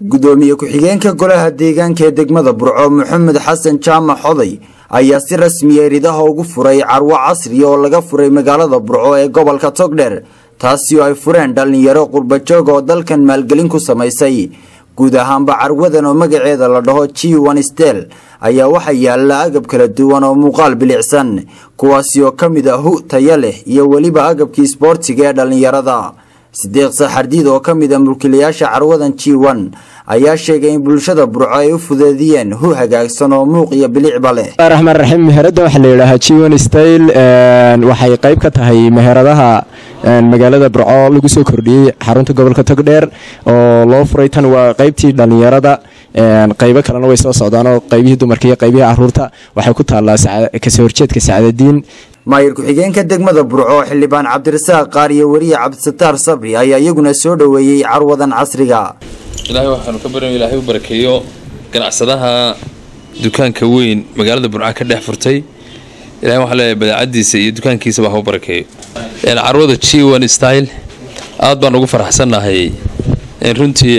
gudoomiye ku-xigeenka golaha deegaanka ee degmada burco maxamed xasan jaamac xoday ayaa si rasmiya ridaha ugu furay carwo casriya oo laga furay magaalada burco ee gobolka togdheer taasi oo ay fureen dhallinyaro qurbajoog oo dalkan maalgelin ku samaysay guud ahaanba carwadan oo magaceeda la dhaho g one stel ayaa waxaa yaala agab kala duwan oo muuqaal bilicsan kuwaasi oo ka mid ah hu taya leh iyo weliba agabkii isboortiga ee dhallinyarada sideeq saxardiid oo ka mid a mulkiilayaasha carwadan g one ayaa sheegay in bulshada burco ay u fudeediyeen hu hagaagsan oo muuq iyo bilicba leh raxmaan raxiim meherada waxaa la yidhaahaa g one style waxay qayb ka tahay meheradaha magaalada burco lagu soo kordhiyey xarunta gobolka togdheer oo loo furay tan waa qaybtii dhallinyarada qaybo kalena way soo socdaanoo qaybihii dumarka iyo qaybihii caruurta waxay ku taallaa kasoo horjeedka sacdadiin maayir ku-xigeenka degmada burco xildhibaan cabdirasaaq qaar iyo weriye cabdisataar sabri ayaa iyaguna soo dhoweeyey carwadan casriga ilaahay waxaanu ka baran ilaahay u barakeeyo ganacsadaha dukaanka weyn magaalada burca ka dhex furtay ilahay waxaa leeyahay badeecadiisa iyo dukaankiisaba ha u barakeeyo carwada g one style aad baan ugu faraxsannahay in runtii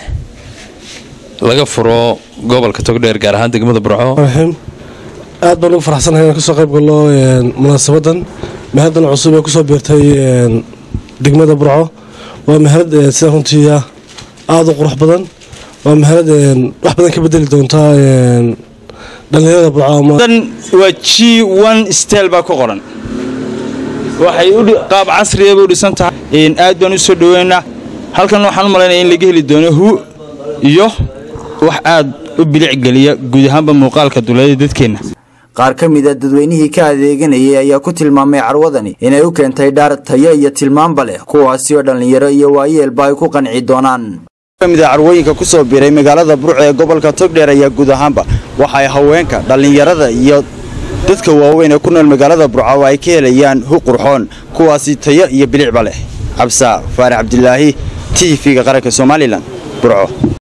laga furo gobolka togdheer gaar ahaan degmada burco aad baan ugu faraxsanahay inaan kasoo qayb galno munaasabadan mahaddan cusub ee kusoo biirtay degmada burco waa mahalad sida runtii aada u qurux badan waa mahalad wax badan ka bedeli doontaa dhallinyarada burco waa g one stel baa ku qoran waxay qaab casriyaba u dhisan tahay aad baan u soo dhaweynaa halkan waxaan u malaynaya in laga heli doono hu iyo wax aad u bilicgeliya guud ahaanba muuqaalka duleeda dadkeenna qaar ka mid a dadweynihii ka adeeganayay ayaa ku tilmaamay carwadani inay u keentay dhaar tayo iyo tilmaanba leh kuwaasi oo dhallinyaro iyo waayeelba ay ku qanci doonaan kamid a carwooyinka kusoo biiray magaalada burco ee gobolka togdheer ayaa guud ahaanba waxaay haweenka dhallinyarada iyo dadka waaweyn ee ku nool magaalada burco ay ka helayaan hu qurxoon kuwaasi tayo iyo bilicba leh cabsa faarax cabdilaahi t v-ga qaranka somalilan burco